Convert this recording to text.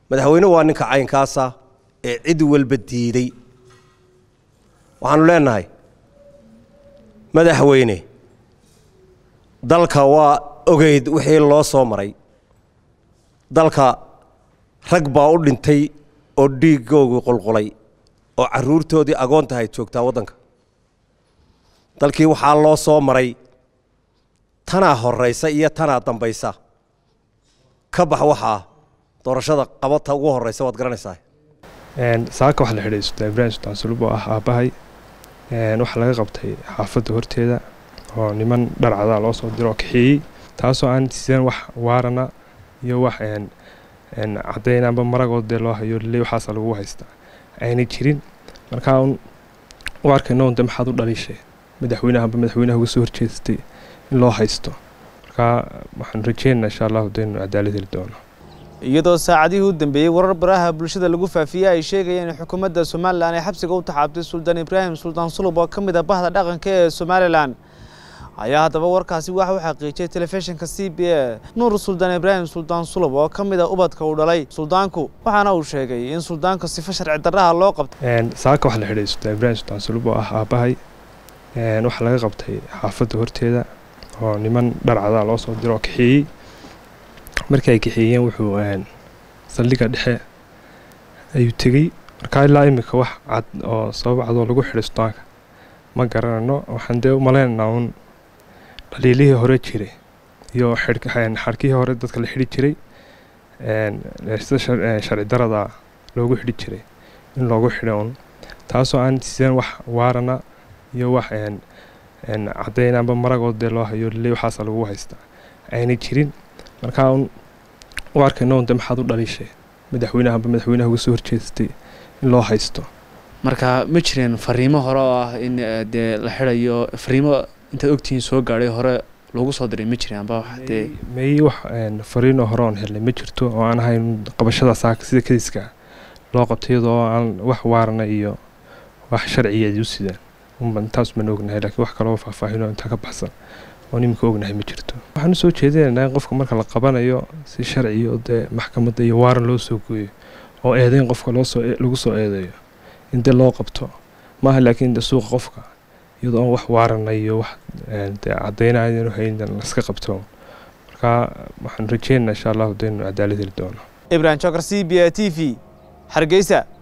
madaxweyne waa ninka caynkaasa ee cid walba diiday waxaanu leenahay madaxweyne dalka waa ogeyd wixii loo soo maray dalka rag baa u dhintay oo dhiiggoogu qulqulay oo carruurtoodii agoontahay joogtaa waddanka dalkii waxaa loo soo maray tanaa horraysa iyo tanaa dambaysa ka bax waxaa doorashada qabata ugu horraysa waad garanaysaa saaka waxaa la xidhay sultaan ibraahim sultaan sulub oo ah aabbahay waxaa laga qabtay xaafadda horteeda oo niman dharcadaa loo soo diro oo kaxeeyey taasoo aan sideen wax waarana iyo wax caddayn amba maragood dee loo hayo ley waxaasa lagu haystaa ayna jirin markaa u arkayno de maxaad u dhaliishay madaxweynaha amba madaxweynaha uga soo horjeestay in loo haysto markaa waxaan rajeynaynaa insha allahu de inu cadaalad heli doono iyadoo saacadihii u dambeeyey warar baraha bulshada lagu faafiyey ay sheegayeen in xukuumadda somalilan ay xabsiga u taxaabtay suldaan ibraahim suldaan sulub oo ka mid a bahda dhaqanka ee somalilan ayaa haddaba warkaasi waxa u xaqiijiyey telefishinka c b a nuur suldaan ibraahim suldaan sulub oo ka mid a ubadka uu dhalay suldaanku waxaana uu sheegay in suldaanka sifo sharci darraha loo qabtay saaka waxaa la xidhay sultaan ibraahim sultaan sulub oo ah aabbahay waxaa laga qabtay xaafadda horteeda oo niman dharcadaa loo soo diro oo kaxeeyey markii ay kaxeeyeen wuxuu saldhigga dhexe ayuu tegey markaa ilaa iminka wax cad oo sabab cadoo lagu xidhay suldaanka ma garanayno waxaan dee u maleynaynaa uun dhaliilihii hore jiray iyo xarkihii hore dadka la xidhi jiray sida sharci darada loogu xidhi jiray in loogu xidho un taasoo aan sideen wax waarana iyo wax caddayn amba maragood dee loo hayo ley waxaasa lagu haystaa ayna jirin markaa u arkayno de maxaad u dhaliishay madaxweynaha amba madaxweynaha uga soo horjeestay in loo haysto marka ma jireen fariimo hore oo ah in dee la xidhayo fariimo intaad ogtihiin soo gaadhay hore loogu soo diray ma jireen amba wax dee may wax fariinoo hore oon helnay ma jirto oo aan ahayn qabashada saaka sida kadiska loo qabtay iyadoo aan wax waarana iyo wax sharcigeedii u sidaan intaas baan ognahay laakiin wax kaloo faahfaahinoo intaa ka baxsan oon iminka ognahay ma jirto waxaan usoo jeedinaynaa in qofka marka la qabanayo si sharci oo dee maxkamadda iyo waaran loo soo gooyo oo eedeyn qofka loosoo lagu soo eedeeyo in dee loo qabto maaha laakiin de suuqa qofka iyadoo aan wax waarana iyo wax dee caddaynaya inuu hayn laska qabto markaa waxaan rajeynaynaa insha allahu de inu cadaalad heli doono ibrahim jokar c b a t v hargeysa